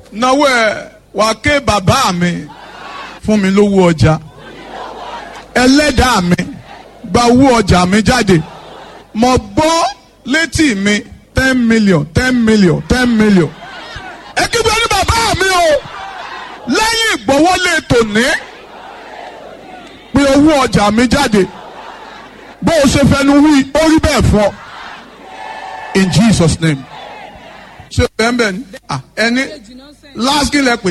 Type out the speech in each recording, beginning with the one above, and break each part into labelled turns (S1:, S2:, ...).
S1: náwó ẹ wàá ké bàbá mi fún mi lówó ọjà ẹlẹ́dàá mi gba owó ọjà mi jáde mo gbọ́ létí mi ten million ten million ten million ẹ kígbe ní bàbá mi o lẹ́yìn ìgbọ́wọ́lé tòní pé owó ọjà mi jáde bó o ṣe fẹnu wí ó rí bẹ́ẹ̀ fún ọ in Jesus name ṣe bẹ́ẹ̀ bẹ́ẹ̀ ni ah, ẹni last kí lẹ pé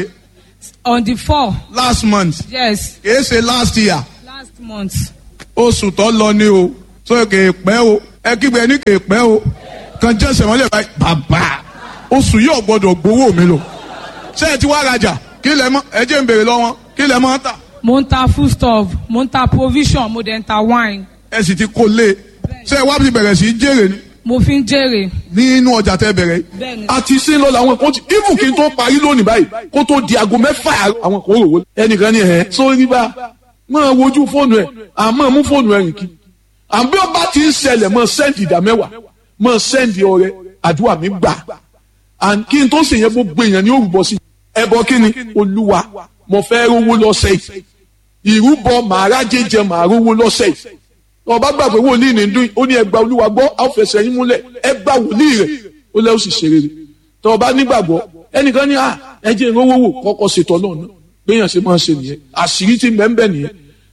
S2: on the four
S1: last month
S2: yes
S1: kìí ṣe last year
S2: last month
S1: oṣù tó lọ ni o so kìí pẹ́ o ẹ kígbe ní kìí pẹ́ o kan jẹ́ sẹ̀mọ́lẹ̀ báyìí bàbá oṣù yóò gbọ́dọ̀ gbowó mi lò ṣé ẹ ti wá rajà kí lẹ mọ ẹ jẹ́ ń béèrè lọ́wọ́ kí lẹ mọ́ tà
S2: mo ń ta foodstuff mo ń ta provision mo dẹ̀ ń ta wine
S1: ẹ sì ti kó lé ṣé ẹ wá bí bẹ̀rẹ̀ sí í jèrè ni
S2: mo fi ń jèrè
S1: nínú ọjà tẹ bẹ̀rẹ̀ yìí.
S2: bẹ́ẹ̀ni
S3: àti ṣe ń lọ làwọn kan ti even kí n tó parí lónìí báyìí kó tó di aago mẹ́fà àárọ̀, àwọn kan rò wọlé ẹnìkan ní ẹ̀ sórí bá máa wojú fóònù ẹ̀ àmọ́ mú fóònù ẹ̀ rìn kí àbí ọba ti ń ṣẹlẹ̀ mọ́ sẹ́ǹdì ìdá mẹ́wàá mọ́ sẹ́ǹdì ọrẹ àdúrà mi gbà and kí n tó ṣe yẹn gbogbo èèyàn ní òrùbọ sí ẹbọ kí ni olúwa mo fẹ́ rówó lọ́sẹ̀ yìí ìrúbọ màá jẹjẹ màá rówó lọ́sẹ̀ yìí ọba gbàgbé wòlíì ní dún ó ní ẹgbà olúwa gbọ́ á fẹsẹ̀ yín múlẹ̀ ẹgbà wòlíì rẹ̀ ó lẹ́ ó sì ṣe rere tọ́ ọba nígbàgbọ́ ẹnìkan ní à ẹjẹ́ ìrówó wò kọ́kọ́ ṣètò náà náà gbéyàn ṣe máa ń ṣe nìyẹn àṣírí ti bẹ́ẹ̀ nìyẹn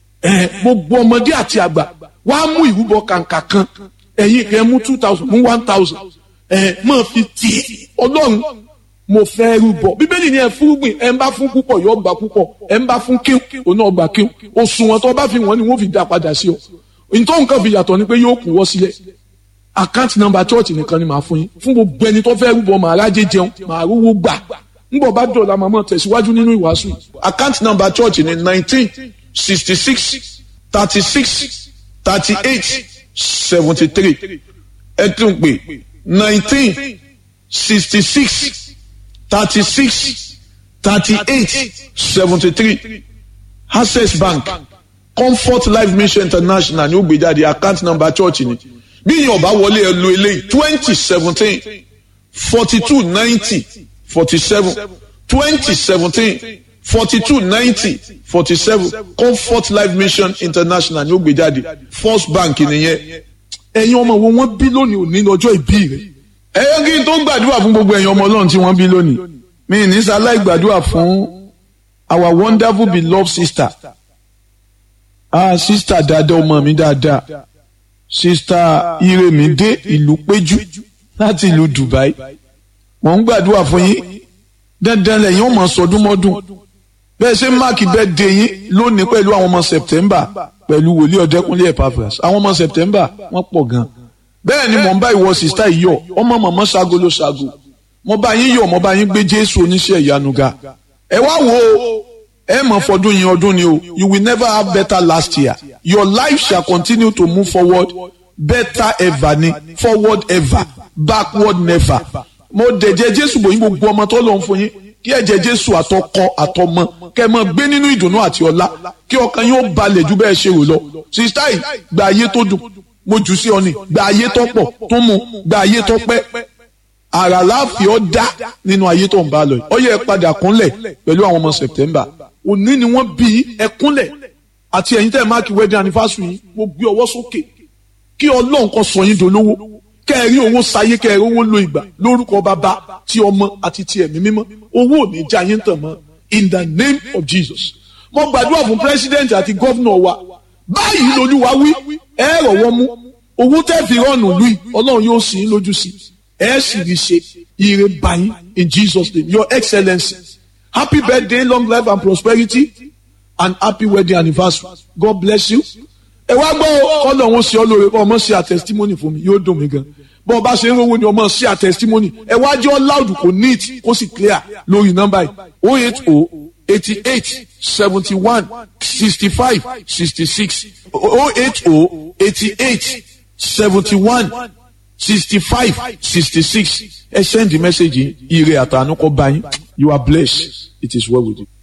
S3: ẹ gbogbo ọmọdé àti àgbà wàá mú ìrúbọ kàǹkà kan ẹ̀yin kẹ́ mú two thousand mú one thousand ẹ máa fi tì í ọlọ́run mo fẹ́ rúbọ bíbélì ni ẹ fúrúgbìn ẹ ń bá fún púpọ̀ yóò gbà púpọ̀ ẹ ń bá fún kíw òun náà gbà kíw òṣùwọ̀n tó bá fi wọ́n ni wọ́n fi dá padà sí ọ nítorí nǹkan fi yàtọ̀ ni pé yóò kù wọ́ sílẹ̀ àkáǹtì nọ́mbà chọ́ọ̀chì nìkan ni màá fún yín fún gbogbo ẹni tó fẹ́ rúbọ màá rájẹ jẹun màá rówó gbà ńbọ̀ bá dọ̀la màmá tẹ̀síwájú nínú ìwàásù yìí. àkáǹtì nọ́mbà chọ́ọ̀chì ni nineteen sixty six thirty six thirty eight seventy three ẹ tún pè nineteen sixty six thirty six thirty eight seventy three access bank comfort life mission international ní ó gbé jáde account number church ni bí yín ọba wọlé ẹ lo eléyìí twenty seventeen forty two ninety forty seven twenty seventeen forty two ninety forty seven comfort life mission international ní ó gbé jáde first bank nìyẹn ẹ̀yin ọmọ wo wọ́n bí lónìí òní lọ́jọ́ ìbí rẹ̀ ẹ̀yọ́ kí n tó gbàdúrà fún gbogbo ẹ̀yin ọmọ ọlọ́run tí wọ́n bí lónìí mi ní sáláì gbàdúrà fún our wonderful beloved sister ah sista dáadáa ọmọ mi dáadáa sista iremide ìlú péjú láti ìlú dubai mò ń gbàdúrà fún yín dandan lẹ́yìn ọmọ sọdúnmọ́dún bẹ́ẹ̀ ṣe máàkì bẹ́ẹ̀ dé yín lónìí pẹ̀lú àwọn ọmọ september pẹ̀lú wòlíì ọ̀dẹ́kúnlé epaphras àwọn ọmọ september wọ́n pọ̀ gan bẹ́ẹ̀ ni mò ń bá ìwọ sista yìí yọ̀ ọmọ mọ̀mọ́ ṣaago ló ṣaago mo bá yín yọ̀ mo bá yín gbé jésù oníṣẹ́ ìyanu ga ẹ wá wo ẹ mọ̀ fọdún yín ọdún ni o you will never have better last year your life shall continue to move forward better ever ni forward ever backward never mo dẹ̀jẹ̀ jésù bò yín gbogbo ọmọ tó lọ́n fún yín kí ẹ̀jẹ̀ jésù àtọkọ àtọmọ kẹ́ ẹ máa gbé nínú ìdùnnú àti ọlá kí ọkàn yín ó balẹ̀ ju bẹ́ẹ̀ ṣe rò lọ sista yìí gba ayé tó dùn mo jù sí ọ ni gba ayé tó pọ̀ tó mu gba ayé tó pẹ́ àrà láàfin ọ dá nínú ayé tó ń bá lọ yìí ọ yẹ ẹ padà kúnlẹ̀ pẹ̀lú àwọn ọmọ september òní ni wọ́n bí ẹ kúnlẹ̀ àti ẹ̀yin tẹ́ ẹ máàkì wedding anniversary yìí mo gbé ọwọ́ sókè kí ọlọ́run kó sọ yín dolówó kẹ́ ẹ rí owó sáyé kẹ́ ẹ rí owó lo ìgbà lórúkọ bàbá ti ọmọ àti ti ẹ̀mí mímọ́ owó ò ní já yín tàn mọ́ in the name of jesus mo gbàdúrà fún president àti governor wa báyìí lolúwa wí ẹ rọ̀wọ́ mú owó tẹ́ fi rọ́ọ̀nù lùi ọlọ́run yóò sì í lójú sí ẹ sì rí ṣe ire báyìí in jesus name your excellency happy birthday long life and prosperity and happy wedding anniversary god bless you. ẹ wá gbọ́ kọ́lọ̀ wọn ṣe ọ lóore kọ́ ọmọ ṣe àtẹ̀sítímọ́nì fún mi yóò dùn mí gan bọ́ọ̀ bá ṣe ń rówó ni ọmọ ṣe àtẹ̀sítímọ́nì ẹ wá jẹ́ loud kò neat kó sì clear lórí nọ́mbà yìí oh eight oh eighty eight seventy one sixty five sixty six oh eight oh eighty eight seventy one sixty five sixty six ẹ send the message yìí ire àtànú kọ́ bá yín you are blessed it is well with you.